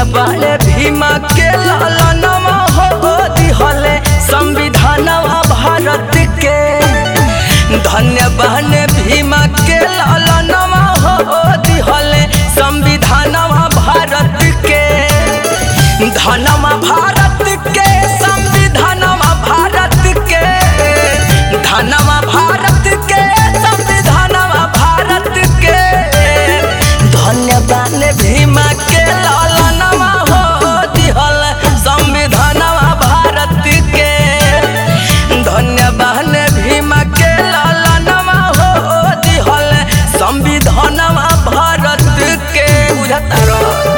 धन्य बाले भीमा के लालनवा हो दिहले संविधानवा भारत के धन्य बाले भीमा के लालनवा हो दिहले संविधानवा भारत के धनवा भारत के संविधानवा भारत के धनवा भारत के संविधानवा भारत के धन्यवाद भीमा के लालनवा हो दिहल संविधानवा भारत के धन्यवाद भीमा के लालनवा हो दिहल संविधानवा भारत के बुझता रहो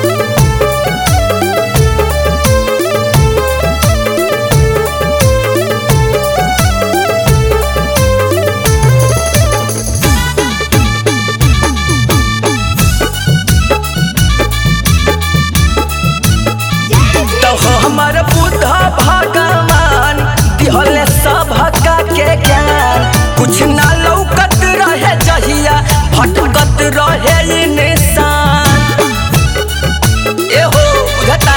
तो हमर बुद्ध भगवान दिहले सभका के ज्ञान कुछ ना लौकत रहे जहिया भटकत रहे इंसान एहो बुझता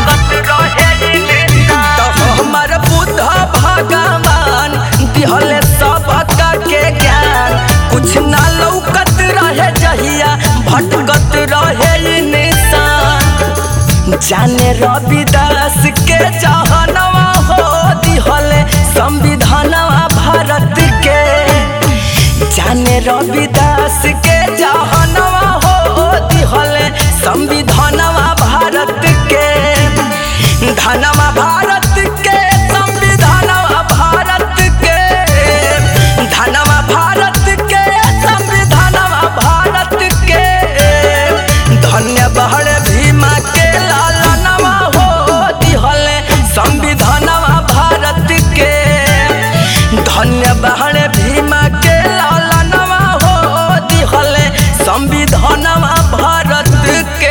तो हमर बुद्ध भगवान दिहले सबका के ज्ञान कुछ ना लौकत रहे जहिया भटकत रहे इंसान जाने रविदास के जहनवा हो दिहले संविधानवा भारत के जाने रविदास के जहनवा हो दिहले संविधानवा भारत के धनवा भारत के संविधानवा भारत के धनवा भारत के संविधानवा भारत के धन्य बहड़ भीमा के लालनवा हो दिहले संविधानवा भारत के धन्य बहड़ भीमा के लालनवा हो दिहले संविधानवा भारत के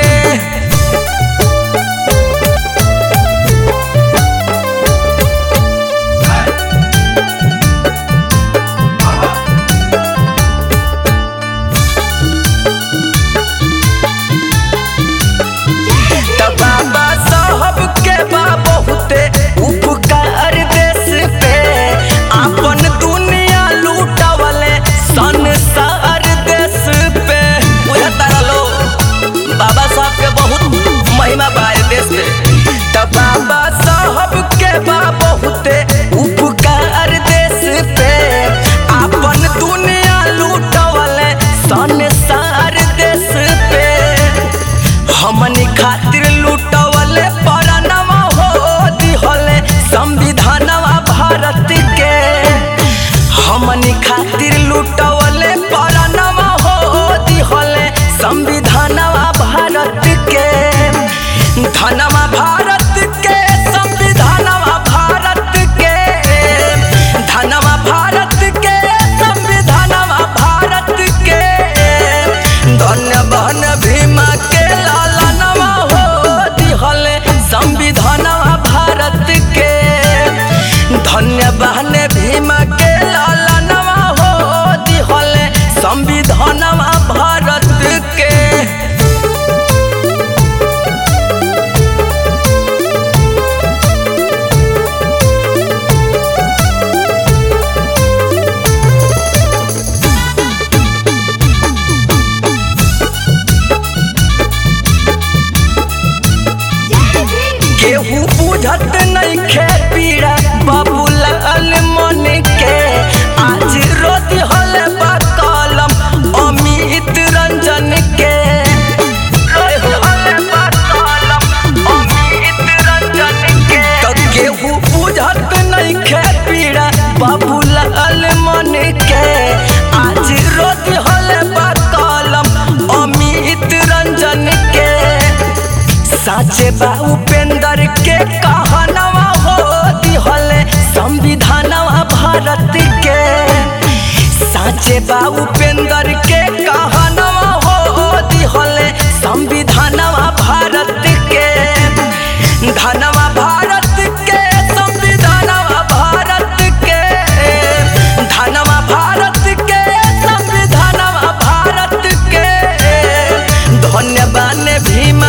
त बाबा साहब के बा बहुते उपकार देश पे आपन दुनिया लूटवले संसार देश पे बुझता लो बाबा साहब के बहुत महिमा बा ए देश पे त बाबा साहब के बा बहुते उपकार देश पे आपन दुनिया लूटवले संसार देश पे हमनी खातिर लूटवले परानवा हो दिहले संविधानवा भारत के हमनी खातिर लूटवले परानवा हो दिहले संविधानवा भारत के धनवा भारत के संविधानवा भारत के धनवा भारत के संविधानवा भारत के धन्यवान भीमा के लालनवा हो दिहले संविधानवा भारत के धन्यवान भीमा के लालनवा हो दिहले संविधानवा भारत के केहू बुझत नहीं खे पीड़ा बाबूलाल मन के आज रोती हले बा कलम अमित रंजन के रोती हले बा कलम अमित रंजन के तो केहू बुझत नहीं खे पीड़ा बाबूलाल मन के आज रोती हले बा कलम अमित रंजन के साचे बा उपेंद्र के कहनवा हो दिहले संविधानवा भारत के साचे बा उपेंद्र के कहनवा हो दिहले संविधानवा भारत के धनवा भारत के संविधानवा भारत के धनवा भारत के संविधानवा भारत के धन्यवाद भीम